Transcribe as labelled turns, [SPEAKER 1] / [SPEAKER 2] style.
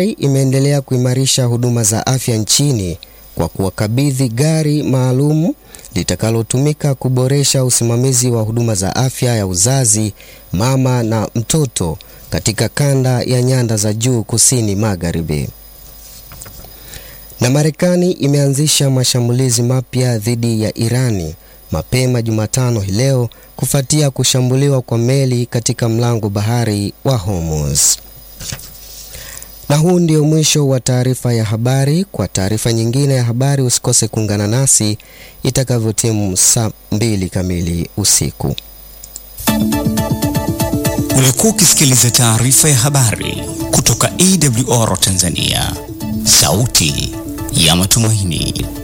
[SPEAKER 1] Katari imeendelea kuimarisha huduma za afya nchini kwa kuwakabidhi gari maalum litakalotumika kuboresha usimamizi wa huduma za afya ya uzazi, mama na mtoto katika kanda ya nyanda za juu kusini magharibi. Na Marekani imeanzisha mashambulizi mapya dhidi ya Irani mapema Jumatano hii leo kufuatia kushambuliwa kwa meli katika mlango bahari wa Hormuz. Na huu ndio mwisho wa taarifa ya habari. Kwa taarifa nyingine ya habari usikose kuungana nasi itakavyotimu saa mbili kamili usiku.
[SPEAKER 2] Ulikuwa ukisikiliza taarifa ya habari kutoka AWR Tanzania, sauti ya matumaini.